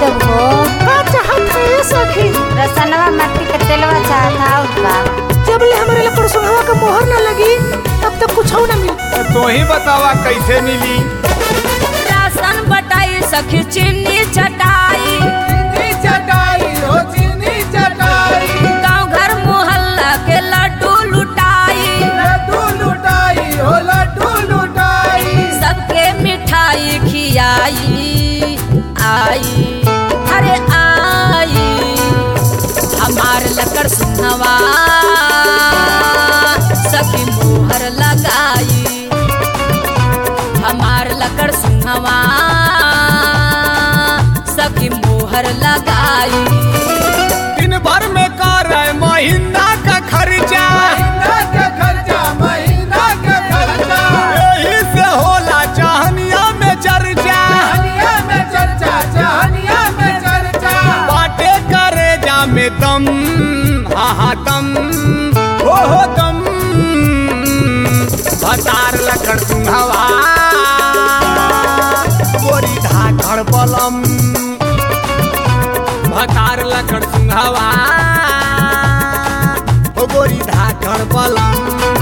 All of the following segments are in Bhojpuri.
देब हो का चाहत है ये सखी रसनवा मट्टी के तेलवा चाहता और का जब ले हमारे लकड़ सुनवा का मोहर ना लगी तब तक कुछ ना मिली तो ही बतावा कैसे मिली राशन बटाई सखी चीनी चटाई चटाई हो चीनी चटाई गांव घर मोहल्ला के लड्डू लुटाई लड्डू लुटाई हो लड्डू लुटाई सबके मिठाई खियाई आई अरे आई हमार लकड़ सुनवा सखी मोहर लगाई हमार लकड़ सुनवा सखी मोहर लगाई दिन भर में कर महीना का खर्चा महीना का खर्चा महीना का खर्चा यही से होला चाहनिया में चर्चा चाहनिया में चर्चा चाहनिया में चर्चा बाटे करे जा में दम हा हा दम हो हो दम भतार लकड़ सुंघवा गोरी धाकड़ बलम भतार लकड़ सुंघवा ओ गोरी धाकड़ बलम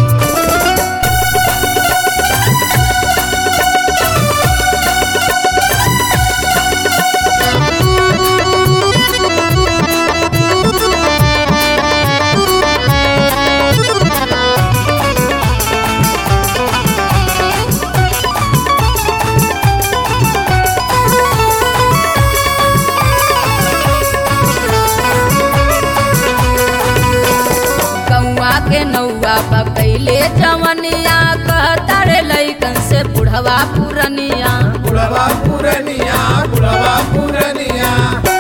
कौआ के नौआ पकैले जवनिया कहता रे लैकन से बुढ़वा पुरनिया बुढ़वा पुरनिया बुढ़वा पुरनिया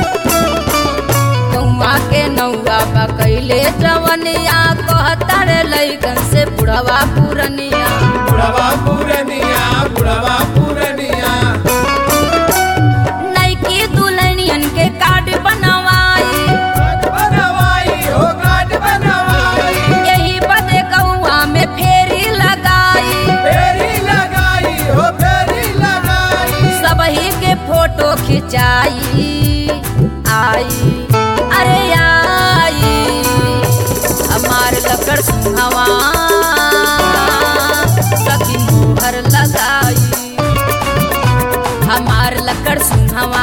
कौआ के नौआ पकैले जवनिया कहता रे लैकन से बुढ़वा पुरनिया बुढ़वा पुरनिया बुढ़वा पुरनिया नैकी दुल्हनियन के कार्ड बनवाई बनवाई हो गाट बनवाई यही बदे कौआ में फेरी लगाई फेरी लगाई हो फेरी लगाई सबही के फोटो खिंचाई आई अरे आई हमार लकड़ सुहवा सखी मोहर लगाई हमार लकड़ सुहवा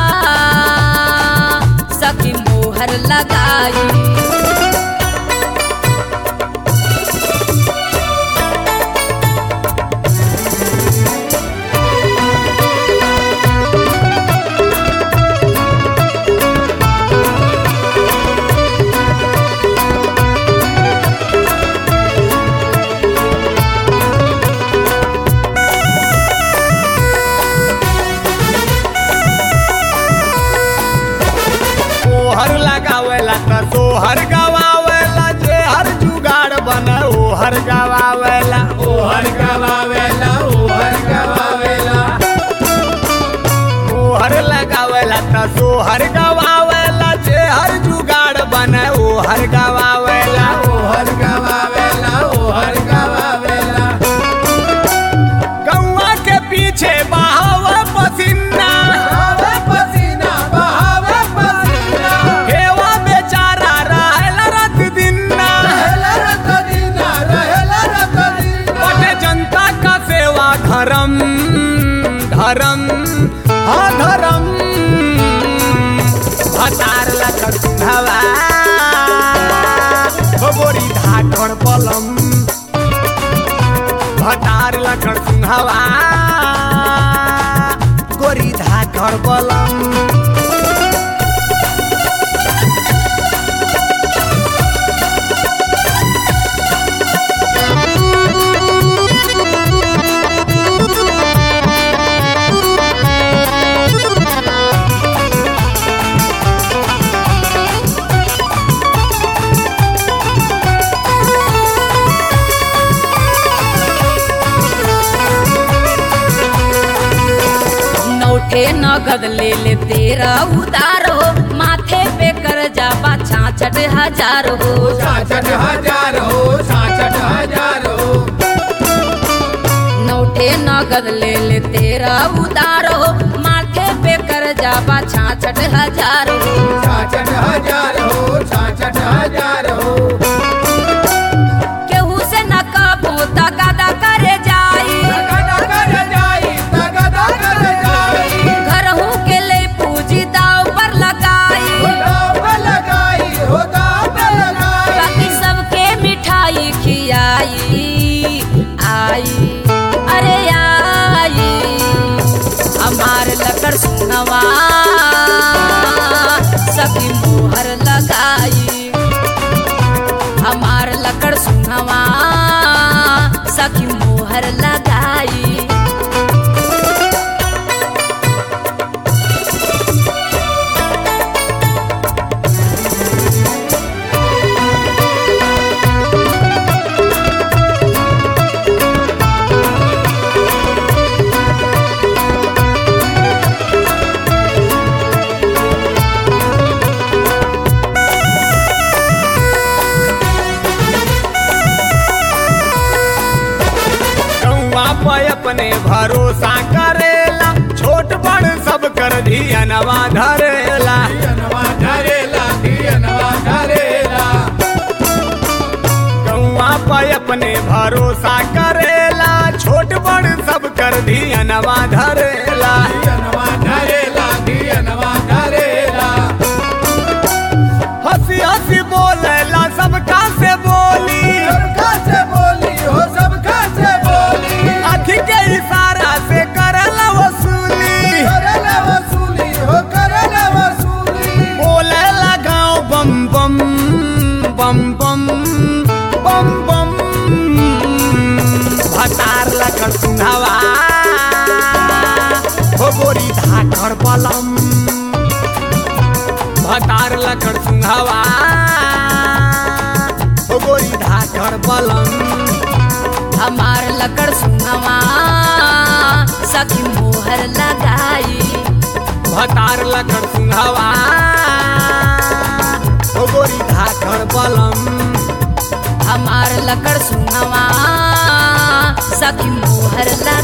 सखी मोहर लगाई ओहर लगावेला त सोहर गवावेला जे हर जुगाड़ बने ओहर गवावेला ओहर गवावेला ओहर गवावेला ओहर लगावेला त सोहर गवावेला जे हर जुगाड़ बने ओहर गवावेला ओहर गवावेला ओहर गवावेला गौवा के पीछे बहावे पसीना बहावे पसीना बहावे पसीना हेवा बेचारा रहेला रात दिन रहेला रात दिन रहेला रात दिन बटे जनता का सेवा धर्म धर्म हाँ धर्म भतार लकड़ सुंघवा हो गोरी धाकड़ पलम भतार लकड़ सुंघवा गोरी धाकड़ बलम नौठे नगद ले ले तेरा उतार हो माथे पे कर जा छाछठ हजार हो सासठ हजार हो सासठ हजार हो नौठे नगद ले ले तेरा उतार हो माथे पे कर जा छाछ छाछठ हजार हो छाछठ हजार हो छाछठ हजार हो केहू से न कबो तगादा करे जाई तगदा कर जाई तगदा कर जाई घरहू के ले पूजी दाव पर लगाई हो दाव लगाई हो दाव लगाई बाकी सबके मिठाई खियाई आई अरे आई हमार लकड़ सुनवा सखी मोहर लगाई हमार लकड़ सुनवा सखी मोहर लगाई कौआ पे अपने भरोसा करेला छोट बड़ सब कर धियनवा धरेला धियनवा धरेला धियनवा धरेला कौआ पे अपने भरोसा करेला छोट बड़ सब कर धियनवा धरेला धियनवा धरेला धियनवा धरेला हंसी हंसी बोलेला सबका से बोली सबका से बोली हो सबका से बोली आँखी के इशारा से करला वसूली करला वसूली हो करला वसूली बोले लगाओ बम बम बम बम बम बम भतार लखन सुनावा हो गोरी धाकर बलम भतार लखन सुंघावा हो गोरी धाकर बलम हमार लकड़ सुनवा सखी मोहर लगाई भतार लखन सुंघावा हो गोरी धाकर बलम हमार लकड़ सुनवा सखी मोहर लगाई